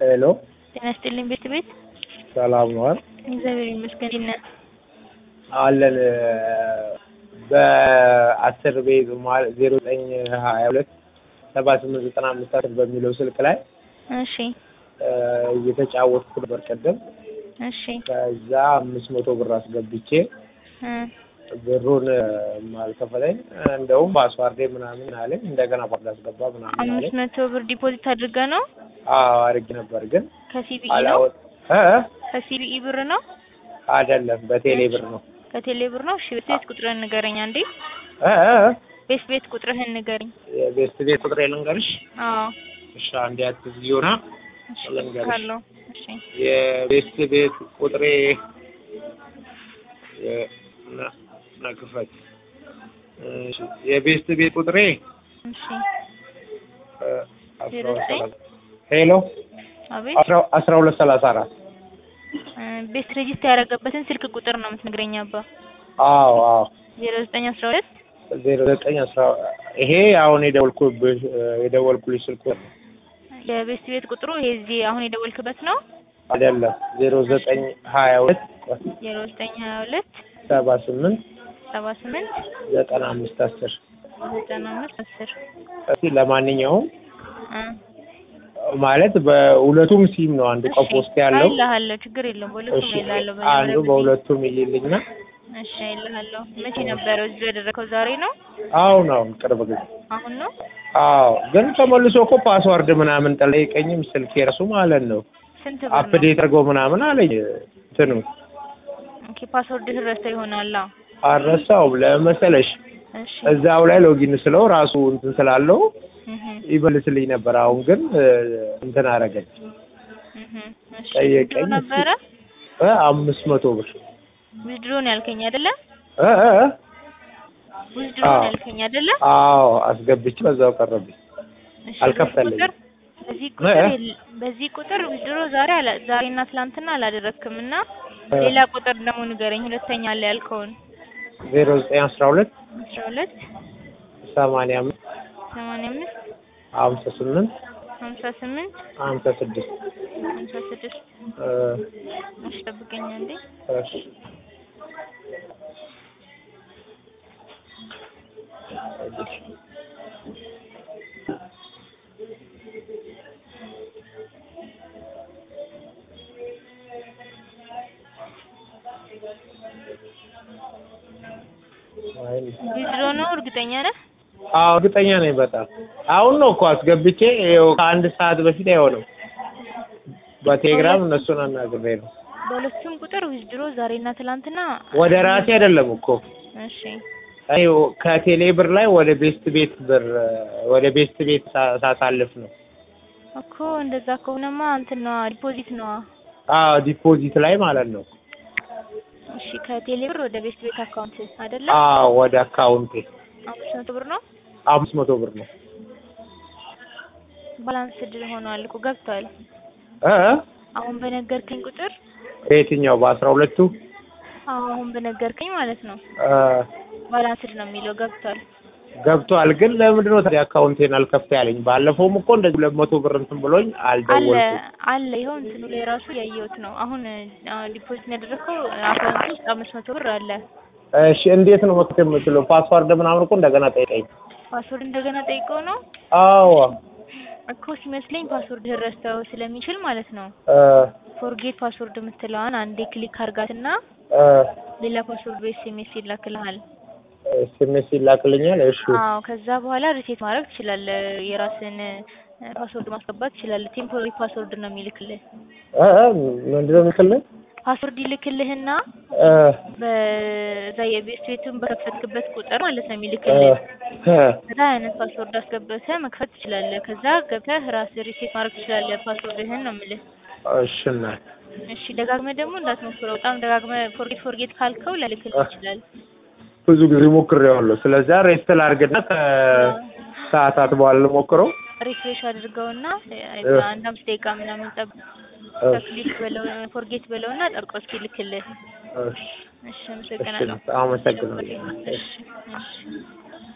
ሄሎ ጤና ይስጥልኝ ቤት ቤት ሰላም ነዋል እግዚአብሔር ይመስገን። እንዴት ነህ? አለን በአስር ቤት ማለት ዜሮ ዘጠኝ ሀያ ሁለት ሰባ ስምንት ዘጠና አምስት አስር በሚለው ስልክ ላይ እሺ እየተጫወትኩ ነበር ቅድም። እሺ ከዛ አምስት መቶ ብር አስገብቼ እ ብሩን አልከፈለኝ። እንደውም ፓስዋርዴ ምናምን አለኝ። እንደገና ፓስዋርድ አስገባ ምናምን አለኝ። አምስት መቶ ብር ዲፖዚት አድርገህ ነው? አዎ አድርጌ ነበር ግን ከሲቢኢ ነው? አላወጥ እ ከሲቢኢ ብር ነው? አይደለም በቴሌ ብር ነው። ከቴሌ ብር ነው? እሺ ቤት ቤት ቁጥርህን ንገረኝ አንዴ። እ እ ቤት ቤት ቁጥርህን ንገረኝ። የቤስት ቤት ቁጥሬ ልንገርሽ? አዎ እሺ አንዴ አትዝጊውና እሺ ልንገርሽ። ካለው እሺ የቤስት ቤት ቁጥሬ የ- ና- ናክፈት እሺ የቤስት ቤት ቁጥሬ እሺ እ፣ አስራ ዜሮ ሁለት ዘጠኝ ሰላሳ ሄሎ አቤት አስራ አስራ ሁለት ሰላሳ አራት እ፣ ቤት ሬጂስተር ያደረገበትን ስልክ ቁጥር ነው የምትነግረኝ አባ። አዎ አዎ ዜሮ ዘጠኝ አስራ ሁለት ዜሮ ዘጠኝ አስራ ይሄ አሁን የደወልኩብሽ የደወልኩልሽ ስልክ ቁጥር ነው። የቤት ቤት ቁጥሩ ይሄ እዚህ አሁን የደወልክበት ነው? አይደለም ዜሮ ዘጠኝ ሀያ ሁለት ዜሮ ዘጠኝ ሀያ ሁለት ሰባ ስምንት ሰባ ስምንት ዘጠና አምስት አስር ዘጠና አምስት አስር እስኪ ለማንኛውም እ ማለት በሁለቱም ሲም ነው አንዱ ቀፎ ውስጥ ያለው አይልሃለሁ ችግር የለውም በሁለቱም እሺ አይልሃለሁ አንዱ በሁለቱም ይልልኝና እሺ አይልሃለሁ መቼ ነበረው እዚህ ያደረከው ዛሬ ነው አሁን አሁን ቅርብ ጊዜ አሁን ነው አዎ ግን ተመልሶ እኮ ፓስዋርድ ምናምን ጠይቀኝም ስልክ የራሱ ማለት ነው ስንት ብር ነው አፕዴት አድርገው ምናምን አለኝ እንትኑ ኦኬ ፓስወርድ ረስተ ይሆናል አዎ አልረሳውም ለመሰለሽ እሺ እዛው ላይ ሎጊን ስለው ራሱ እንትን ስላለው እህ ይመልስልኝ ነበር አሁን ግን እ፣ እንትን አደረገኝ እህ እሺ ጠየቀኝ። ዊዝድሮ ነበረ እ፣ አምስት መቶ ብር ዊዝድሮ ነው ያልከኝ አይደለ እ፣ እ፣ እ፣ ዊዝድሮ አዎ። ነው ያልከኝ አይደለ አዎ አስገብቼ በዛው ቀረብኝ እሺ አልከፈለኝም። በዚህ ቁጥር- በዚህ ቁጥር የለ- በዚህ ቁጥር ዊዝድሮ ዛሬ አላ ዛሬና ትላንትና አላደረክም እና እ፣ ሌላ ቁጥር ደግሞ ንገረኝ ሁለተኛ ላይ ያልከውን ዜሮ ዘጠኝ አስራ ሁለት አስራ ሁለት ሰማንያ አምስት ሰማንያ አምስት ሀምሳ ስምንት ሀምሳ ስምንት ሀምሳ ስድስት ሀምሳ ስድስት እ፣ እሺ ጠብቀኝ አንዴ እሺ አይ ዊዝድሮ ነው እርግጠኛ ነህ አዎ እርግጠኛ ነኝ በጣም አሁን ነው እኮ አስገብቼ ይኸው ከአንድ ሰዓት በፊት አይሆንም በቴሌግራም እነሱን አናግሬ ነው በሁለቱም ቁጥር ዊዝድሮ ዛሬና ትላንትና ወደ ራሴ አይደለም እኮ እሺ አይ ከቴሌ ብር ላይ ወደ ቤስት ቤት ብር ወደ ቤስት ቤት ሳ- ሳሳልፍ ነው እኮ እንደዛ ከሆነማ እንትን ነዋ ዲፖዚት ነዋ አዎ ዲፖዚት ላይ ማለት ነው እሺ ከቴሌ ብር ወደ ቤስት ቤት አካውንት አይደለ አዎ ወደ አካውንቴ አምስት መቶ ብር ነው አምስት መቶ ብር ነው ባላንስ ድል ሆኗል እኮ ገብቷል እ እ? አሁን በነገርከኝ ቁጥር በየትኛው በአስራ ሁለቱ አዎ አሁን በነገርከኝ ማለት ነው እ፣ ባላንስድ ነው የሚለው ገብቷል ገብቷል ግን ለምንድን ነው ታዲያ አካውንቴን አልከፍት ያለኝ ባለፈውም እኮ እንደዚህ ሁለት መቶ ብር እንትን ብሎኝ አለ አልደወልኩም አለ ይኸው እንትኑ ላይ ራሱ ያየሁት ነው አሁን ዲፖዚት ያደረግከው አካውንት ውስጥ አምስት መቶ ብር አለ እሺ እንዴት ነው መክፈት የምችለው? ፓስዋርድ ምናምን እኮ እንደገና ጠይቀኝ። ፓስወርድ እንደገና ጠይቀው ነው አዎ እኮ ሲመስለኝ ፓስወርድ ረስተው ስለሚችል ማለት ነው እ ፎርጌት ፓስወርድ የምትለዋን አንዴ ክሊክ አርጋትና እ ሌላ ፓስወርድ በኤስኤምኤስ ይላክልሃል ኤስኤምኤስ ይላክልኛል። እሺ አዎ ከዛ በኋላ ሪሴት ማድረግ ትችላለህ የራስን ፓስወርድ ማስገባት ትችላለህ ቴምፖራሪ ፓስወርድ ነው የሚልክልህ እ እ ምንድን ነው የምትልኝ? ፓስወርድ ይልክልህና እ በዛ የቤት ቤቱን በከፈትክበት ቁጥር ማለት ነው እ የሚልክልህ እ ከዛ አይነት ፓስወርድ አስገብተህ መክፈት ትችላለህ ከዛ ገብተህ ራስህ ሪሴት ማድረግ ትችላለህ ፓስወርድህን ነው የምልህ እሺ እናት እሺ ደጋግመህ ደግሞ እንዳትሞክረው በጣም ደጋግመህ ፎርጌት ፎርጌት ካልከው ላይልክልህ ይችላል ብዙ ጊዜ ሞክሬዋለሁ። ስለዚህ ሬስት ላድርግና ከሰዓታት በኋላ ልሞክረው። ሪፍሬሽ አድርገውና እ። አንድ አምስት ደቂቃ ምናምን ጠብ እሺ ክሊክ በለው ፎርጌት በለውና ጠብቀው እስኪ ልክልህ እሺ እሺ እሺ አመሰግናለሁ አመሰግናለሁ። እሺ እሺ